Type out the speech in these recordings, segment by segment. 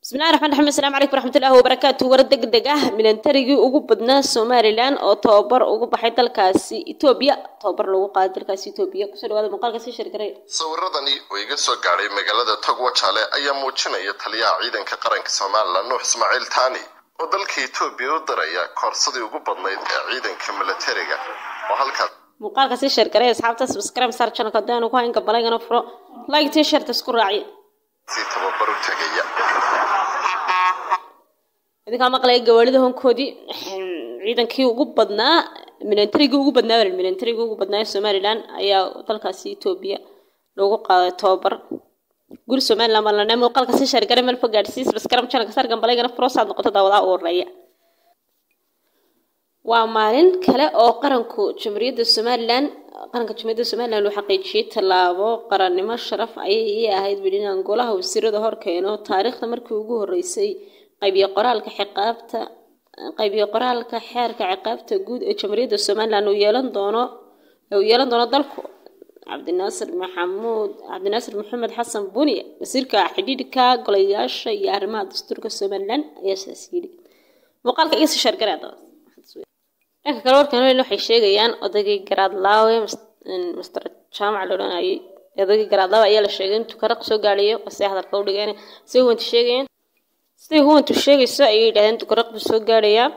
bismillahi raxmaan raxiim assalaamu calaykum waraxmatullaahi wabarakaatu war degdeg ah milantarigii ugu badnaa somalilan oo tababar ugu baxay dalkaasi etoobiya tababar lagu qaaday dalkaasi etoobiya kusoo dhawaada muuqaalka sii sheergaray sawiradani oo iga soo gaadhay magaalada togwajale ayaa muujinaya taliyaha ciidanka qaranka somalilan nuux ismaaciil taani oo dalka etoobiya u diraya koorsadii ugu badnayd ee ciidanka milatariga oo halkaas muuqaalka sii sheergaray asxaabta subscribe sar channelka haddaanu ku hayn gabalaygana furo like tii sheerta isku raaciya si tababar u tegaya idinkaa maqlaya gawaarida honkoodii ciidankii ugu badnaa milantarigii ugu badnaa milantarigii ugu badnaa ee somalilan ayaa dalkaasi etoobiya loogu qaaday tababar guri somalilan baan lanaa muuqaalka sii sheergaray meel fog gaadhsiis baskaram channelka sar gambalaygana furoosaad noqoto daawadaha u horeeya waa maalin kale oo qaranku jamhuuriyadda somalilan qaranka jamhuuriyadda somalilan uu xaqiijiyey tallaabo qarannimo sharaf ayay ii ahayd weli inaan golaha wasiirada horkeeno taariikhda markii ugu horreysay qaybiyo qoraalka ciqaabta qaybiyo qoraalka xeerka ciqaabta guud ee jamhuuriyadda somalilan uu yeelan doono uu yeelan doono dalku cabdinaasir maxamuud cabdinaasir maxamed xasan buni wasiirka xidhiidhka golayaasha iyo arrimaha dastuurka somalilan ayaa sidaas yidhi muuqaalka iga sii sheergaray haddaba dhanka kale warkan waxay sheegayaan odaygii garaadlaawe master jaamac la odhanayay odaygii garaadlaawe ayaa la sheegay intuu karaq soo gaadhayo basay hadalka u dhigeen say huwantu sheegayaan siday huwantu sheegayso ayay yidhahdeen intuu karaq buu soo gaadhayaa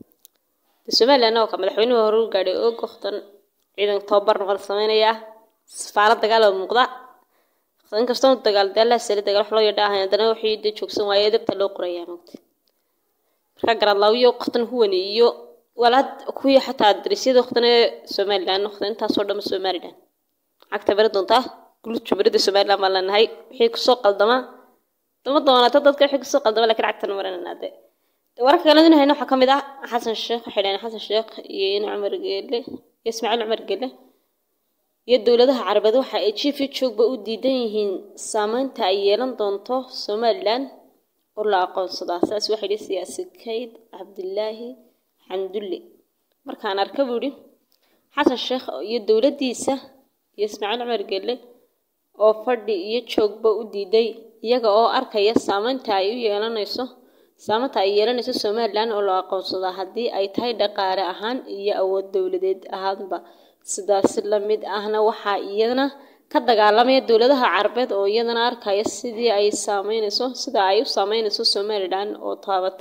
de somaliland oo ka madaxweynuhu hore u gaadhay og waqtan ciidanka tababar noqon samaynayaa safaarad dagaal oo muuqda inkastoo dagaal dee allah sali dagaal wax loo yadha ahayn haddana wixii dee joogsan waaye dabta loo qorayaa mogta marka garaadlaawiyo waqtan huwani iyo walaad kuwii xataa darisyada waqtana somalilan waqtan intaasoo dhan somalilan cagta bari doontaa gulud jumhuuriyadda somalilan baan leenahay wixii kusoo qaldama dama doonata dadka wixii kusoo qaldama laakiin cagtan marananaa de wararka kale in hayno waxaa ka mid ah xasan sheekh waxay dhaheen xasan sheekh iyo in cumar geele iyo ismaaciil cumar geele iyo dowladaha carabeed waxa ay jiif iyo joogba u diidan yihiin saameynta ay yeelan doonto somalilan oo la aqoonsadaa saas waxay dhihi siyaasi kayd cabdilaahi xamdulle markaan arka buu idhi xasan sheekh iyo dowladdiisa iyo ismaaciil cumar gelle oo fadhi iyo joogba u diiday iyaga oo arkaya saameynta ay u yeelanayso saameynta ay yeelanayso somalilan oo loo aqoonsadaa haddii ay tahay dhaqaale ahaan iyo awood dowladeed ahaanba sidaasi la mid ahna waxaa iyadana ka dagaalamaya dowladaha carabeed oo iyadana arkaya sidii ay saameynayso sida ay u saameynayso somalilan oo taabata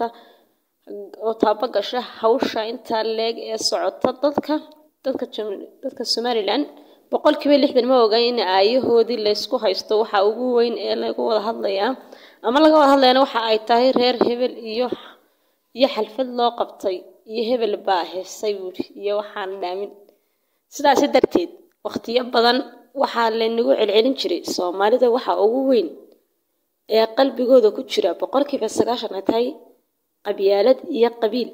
oo taaba gasha hawsha intaa leeg ee socota dadka dadka dadka somalilan boqolkiiba lixdan ma ogaan in aayahoodii laysku haysto waxa ugu weyn ee lagu wada hadlayaa ama laga wada hadlayana waxa ay tahay reer hebel iyo iyo xalfad loo qabtay iyo hebel baa heesay buuri iyo waxaan dhaamin sidaasi darteed waqtiyo badan waxaa laynagu celcelin jiray soomaalida waxa ugu weyn ee qalbigooda ku jira boqolkiiba sagaashan ay tahay qabyaalad iyo qabiil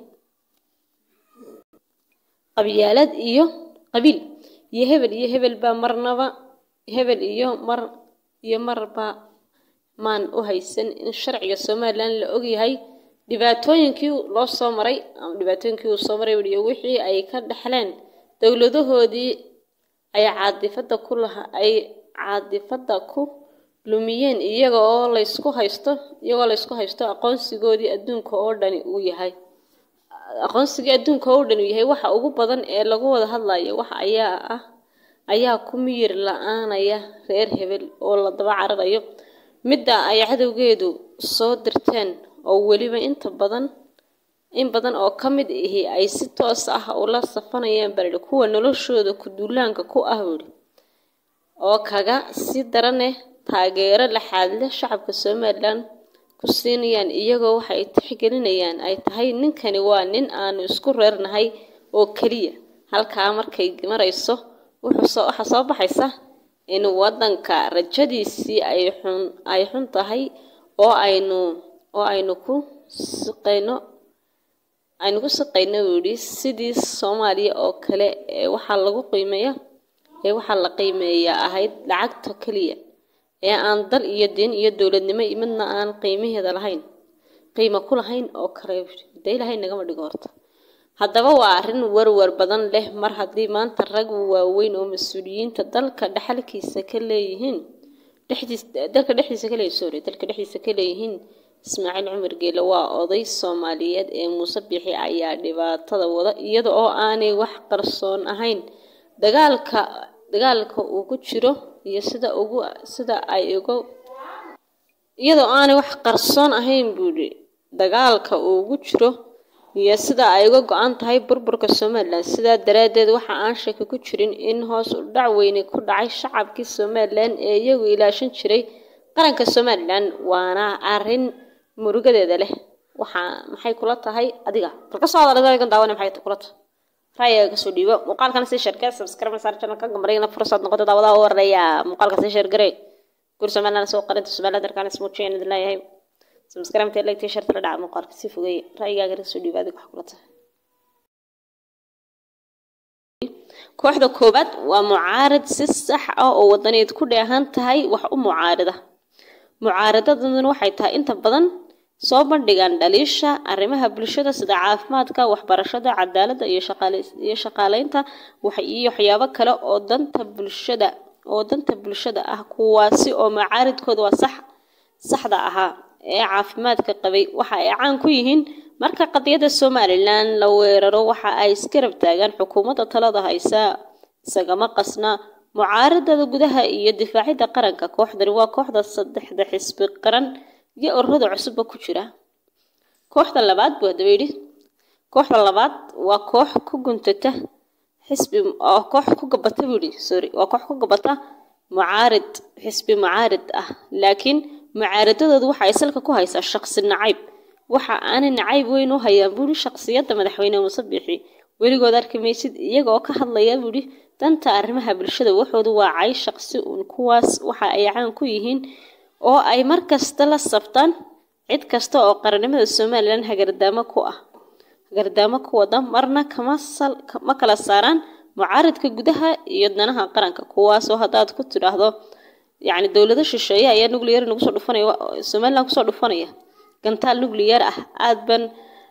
qabyaalad iyo qabiil iyo hebel iyo hebel baa marnaba hebel iyo mar iyo marba maan u haysan in sharciga somalilan la ogyahay dhibaatooyinkii loo soo maray ama dhibaatooyinkii uu soo maray iyo wixii ay ka dhexleen dowladahoodii ay caadifada ku laha ay caadifada ku lumiyeen iyaga oo laysku haysto iyagoo laysku haysto aqoonsigoodii adduunka oo dhani uu yahay aqoonsigii adduunka oo dhan uu yahay waxa ugu badan ee lagu wada hadlayo waxa ayaa ah ayaa ku miyir la-aanaya reer hebel oo la daba cararayo midda ay cadowgeedu soo dirteen oo weliba inta badan in badan oo ka mid ahi ay si toos ah ula safanayaan baridhi kuwa noloshooda ku-duulaanka ku ah buuri oo kaga si daraneh taageero laxaadle shacabka somalilan ku siinayaan iyagoo waxay tixgelinayaan ay tahay ninkani waa nin aanu isku reernahay oo keliya halkaa markay marayso waxaa soo baxaysa in waddanka rajadiisii ay xun ay xun tahay oo aynu oo aynu ku siqayno aynu ku siqayno buu yidhi sidii soomaaliya oo kale ee waxaa lagu qiimeeya ee waxaa la qiimeeyaa ahayd lacagta keliya ee aan dal iyo diin iyo dowladnimo midna aan qiimaheeda lahayn qiimo ku lahayn oo kale de ilahay nagama dhigo horta haddaba waa arrin warwar badan leh mar haddii maanta rag waaweyn oo mas-uuliyiinta dalka dhexalkiisa ka leeyihiin dhexdiis dalka dhexdiisa ka leeyihin sorry dalka dhexdiisa ka leeyihiin ismaaciil cumar geele waa oday soomaaliyeed ee muuse bixi ayaa dhibaatada wada iyada oo aanay wax qarsoon ahayn dagaalka dagaalka uu ku jiro iyo sida ugu sida ay uga iyadoo aanay wax qarsoon ahayn buuhi dagaalka uu ugu jiro iyo sida ay uga go-an tahay burburka somalilan sidaa daraaddeed waxa aan shaki ku jirin in hoos u dhac weyne ku dhacay shacabkii somalilan ee iyagu ilaashan jiray qaranka somalilan waana arrin murugadeeda leh waxaa maxay kula tahay adiga bal ka soo hadalgan daawane maxay kula tahay ra'yiga kasoo dhiibo muuqaalkana sii sheergare subscribe saar channelka gambarayna fursad noqoto daawadaha u horeeya muuqaalka sii sheergare gur somaliland soo qarinta somaliland darkaan ismuujiyeen idin leeyahay subscribe ta like t-shirt la dhaca muuqaalka si fogay ra'yigaaga kasoo dhiibo adiga wax kula tahay kooxda koobaad waa mucaarad si sax ah oo wadaneed ku dheehan tahay wax u mucaarada mucaaradaduna waxay tahay inta badan soo bandhigaan dhaliisha arrimaha bulshada sida caafimaadka waxbarashada cadaaladda iyo iyo shaqaaleynta iyo waxyaabo kale oo danta bulshada oo danta bulshada ah kuwaasi oo macaaridkooda waa sax saxda ahaa ee caafimaadka qabay waxa ay caan ku yihiin marka qadiyadda somalilan la weeraro waxa ay iskarab taagaan xukuumadda talada haysa isagama qasna mucaaradada gudaha iyo difaacidda qaranka kooxdani waa kooxda saddexda xisbi qaran iyo ururada cusubba ku jira kooxda labaad buu hadaba yidhi kooxda labaad waa koox ku guntata xisbi oo koox ku gabata buu yidhi sorry waa koox ku gabata mucaarid xisbi mucaarid ah laakiin mucaaradadoodu waxa ay salka ku haysaa shaqsi nacayb waxa aanay nacayb weyn u hayaan buuhi shaqsiyadda madaxweyne muuse biixi weligood arki maysid iyaga oo ka hadlaya buuhi danta arrimaha bulshada waxoodu waa cay shaqsi uun kuwaas waxa ay caan ku yihiin oo ay mar kasta la saftaan cid kasta oo qarannimada somalilan hagardaamo ku ah hagardaamo ku wada marna kama sal ma kala saaraan mucaaridka gudaha iyo danaha qaranka kuwaasoo haddaad ku tidhaahdo yacni dowlado shisheeye ayaa nuclear nagu soo dhufanaya somaliland kusoo dhufanaya gantaal nuclear ah aad baan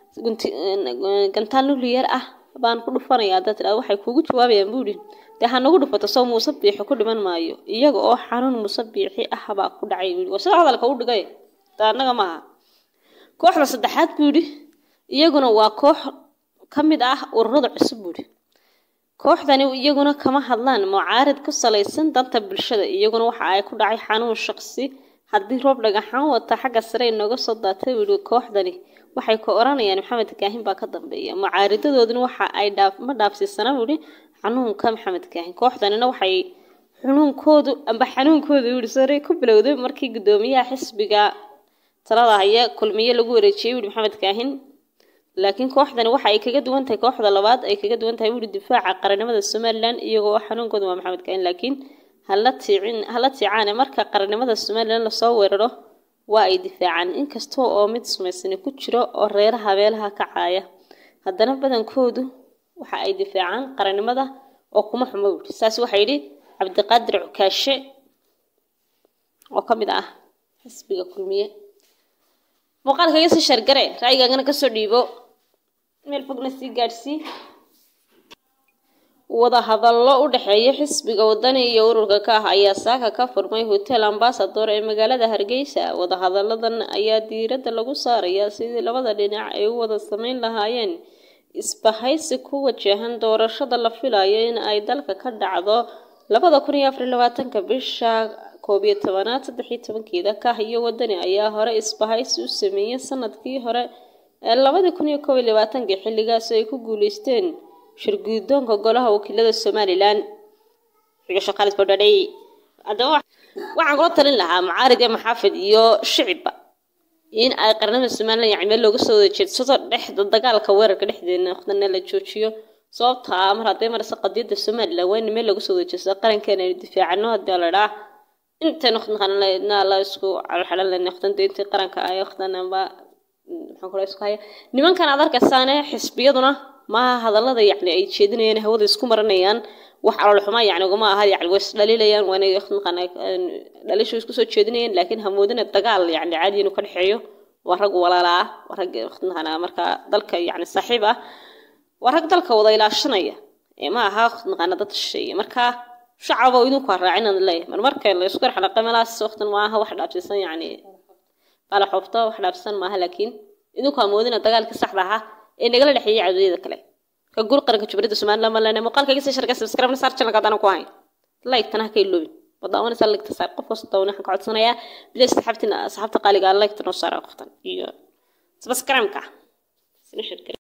gantaal nuclear ah baan ku dhufanaya haddaad tidhahdo waxay kuugu jawaabayaan buuhi dee ha nagu dhufato soo muuse biixi ku dhiman maayo iyaga oo xanuun muuse biixi ah baa ku dhacay buuhi waa sida hadalka u dhigay taa annaga maaha kooxda saddexaad buuhi iyaguna waa koox ka mid ah ururada cusub buuhi kooxdani iyaguna kama hadlaan mucaarid ku salaysan danta bulshada iyaguna waxa ay ku dhacay xanuun shaqsi haddii roob dhagaxaan wata xagga sare inooga soo daatay buuhi kooxdani waxay ku oranayaan maxamed kaahin baa ka dambeeya mucaaridadooduna waxa ay dhaaf ma dhaafsiisana buuhi xanuunka maxamed kaahin kooxdanina waxay xunuunkoodu amba xanuunkoodu yuhi sare ku bilowday markii guddoomiyaha xisbiga talada haya kulmiye lagu wareejiyey wuhi maxamed kaahin laakiin kooxdani waxa ay kaga duwan tahay kooxda labaad ay kaga duwan tahay wuhi difaaca qarannimada somalilan iyagoo xanuunkoodu waa maxamed kaahin laakiin hala tiicin hala tiicaane marka qarannimada somalilan lasoo weeraro waa ay difaacaan inkastoo oo mid sumaysani ku jiro oo reeraha meelaha ka caaya haddana badankoodu waxa ay difaacaan qarannimada oo kuma xumo wuhi saas waxaa yidhi cabdiqaadir cukaashe oo ka mid ah xisbiga kulmiye muuqaalka iga sii shargare ra'yigaagana kasoo dhiibo meel fogna sii gaadhsii wada hadallo u dhexeeya xisbiga wadani iyo ururka ka ah ayaa saaka ka furmay hotel ambasador ee magaalada hargeysa wadahadalladan ayaa diiradda lagu saarayaa sidii labada dhinac ay u wada sameyn lahaayeen isbahaysi ku wajahan doorashada la filayo in ay dalka ka dhacdo labada kun iyo afar iyo labaatanka bisha koob iyo tobanaad saddex iyo tobankeeda kah iyo wadani ayaa hore isbahaysi u sameeyey sanadkii hore ee labadii kun iyo koob iyo labaatankii xilligaas ay ku guuleysteen shirguudoonka golaha wakiilada somalilan haddaba waxaan kula talin lahaa mucaarid iyo maxaafid iyo shicibba in ay qarnada somalilan yani meel looga soo wada jeedsado dhexda dagaalka weerarka dhexdeena waqtana la joojiyo sababtaa mar hadday maraysa qadiyadda somalilan waa in meel looga soo wada jeedsado qarankeena aynu difaacano haddii la dhaa intan waqtina la isku calxalan lena waqtanta intii qaranka ay waqtanaba maxaan kula isku haya nimankan aad arkaysaane xisbiyaduna maaha hadallada yacni ay jeedinayaan hawada isku maranayaan wax calool xumaa yacni ugama aha yacni way isdhaliilayaan waana dhalishu isku soo jeedinayaan laakiin hamoodina dagaal yacni caadi inuu ka dhexeeyo waa rag walaala ah waa rag waqtinahan markaa dalka yacni saaxiib ah waa rag dalka wada ilaashanaya ee ma aha waqtinaana dad shisheeye markaa shacaba idinku ha raacin aan leeyahay mar marka la isku xanaqa meelahaas waqtan ma aha wax dhaafsiisan yacni qala xofto wax dhaafsan maaha laakiin idinku amoodina dagaalkii saxda ahaa ee nagala dhexeeyay cadowiyada kale ka guul qaranka jumhuriyadda somaliland ma lena muuqaalka iga sii sharka subscribe saar channelka haddana ku hayn like tana ka iloobi wadaawana sa like saar qof kasta waxaan ka codsanayaa bilis saxabtina saxabta qaaliga like tana saara qoftan iyo subscribe ka sina shirka